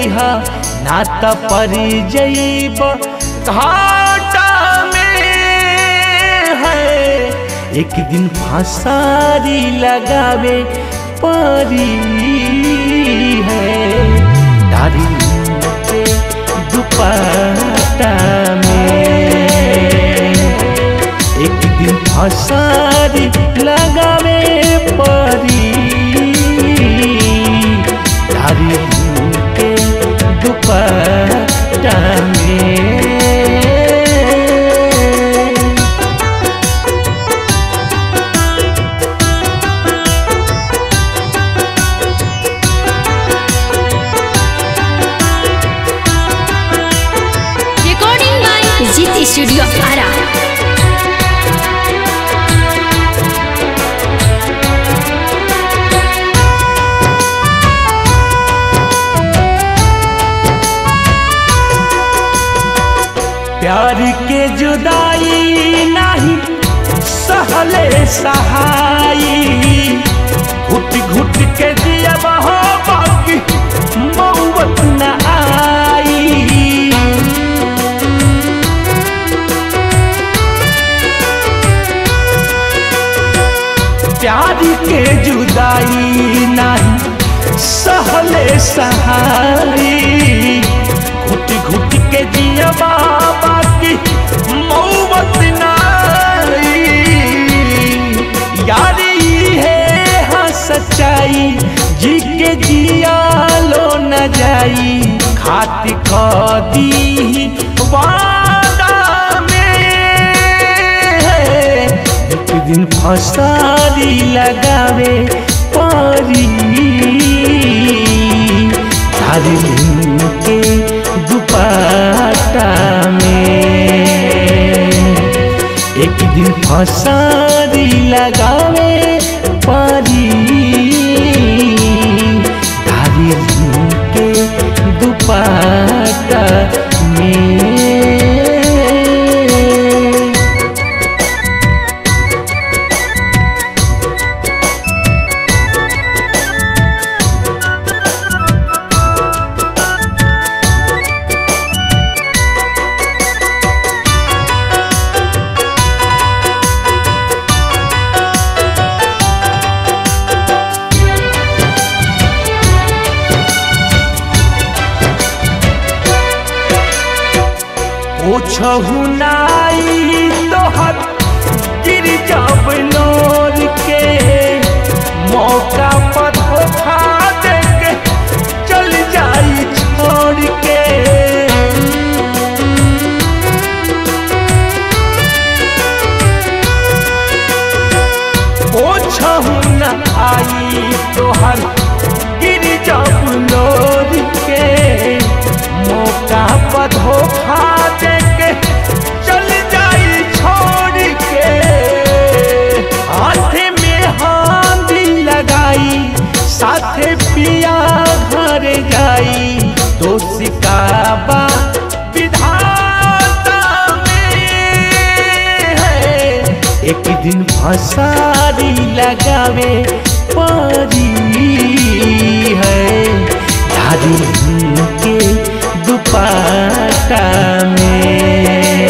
जइहा ना त परी जइब घाटा में है एक दिन फसारी लगावे परी है डारी के दुपट्टा में एक दिन फसारी लगावे परी डारी के दुपट्टा में Recording by Zit Studio Ara. प्यार के जुदाई नहीं सहले सहाई घुट घुट के दिया हो बाकी मौत न आई प्यार के जुदाई नहीं सहले सहाई घुट घुट के जिया बाबा की मौत नाई यारी है हाँ सच्चाई जी के जिया लो न जाई खाती दी वादा में एक दिन फसारी लगावे परी तारी के दुपट्टा में एक दिन फसारी लगावे परी तारी के दुपट्टा में ओछहु नाई तोहर गिर जब लोर के मौका पर धोखा दे के चल जाई छोड़ के ओछहु न आई तोहर गिर जब लोर के मौका पर धोखा दे के चल जाई छोड़ के हाथ में हांदी लगाई साथे पिया घर जाई दोषी का बा विधाता में है एक दिन फसारी लगावे परी है दादी के दुपट्टा में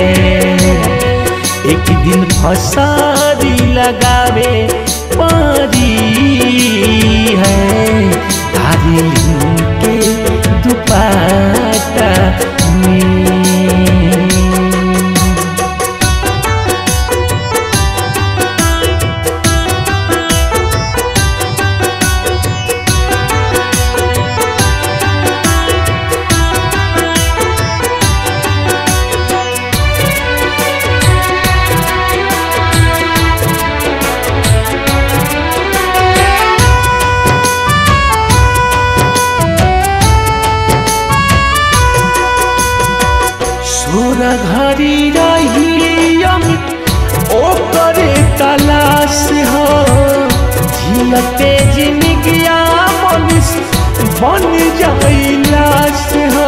एक दिन फसारी लगावे परी है दादी के दुपट्टा में सुर घरी रही अमित ओकरे तलाश हो झिलते जिनगिया मनुष्य बन जाई लाश हो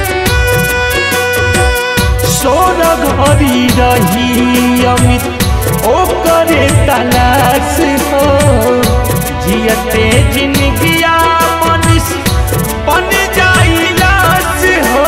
सोर घरी रही अमित ओकरे तलाश हो जियते जिनगिया मनुष बन जाइलास हो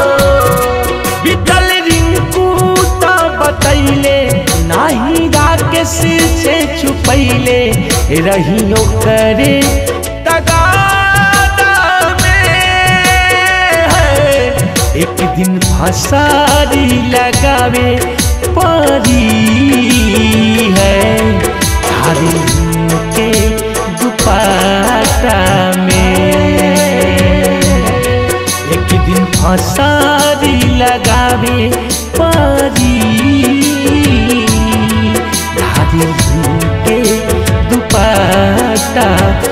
बितल रिंकू त बतैले नाही राकेश से छुपैले रहियो करे तगादा में है एक दिन फसारी लगावे परी है धारी के दुपट्टा में एक दिन फसारी लगावे परी धारी के दुपट्टा